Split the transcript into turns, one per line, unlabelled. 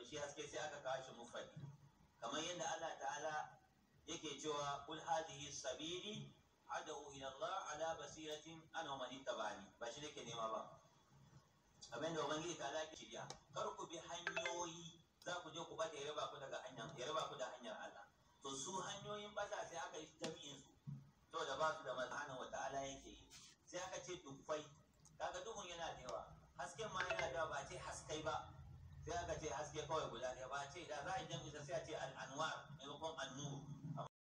shi haske sai aka kawo shi mufradi kamar yadda Allah ta'ala yake cewa kul hadhihi sabili adawu ila Allah ala basiratin ana wa man ittaba'ani ba shi nake nema ba kamar yadda ubangiji ta'ala yake shirya kar ku bi hanyoyi za ku je ku bata ya raba ku daga hanyar ya raba ku da hanyar Allah to su hanyoyin bata sai aka yi jami'in su to da ba su da mazhana wa ta'ala yake yi sai aka ce dufai kaga duhun yana da yawa hasken ma yana da yawa ba ce haskai ba sai aka ce haske kawai guda ɗaya ba ce da za a yi jami'in sai a ce al'anwar maimakon annur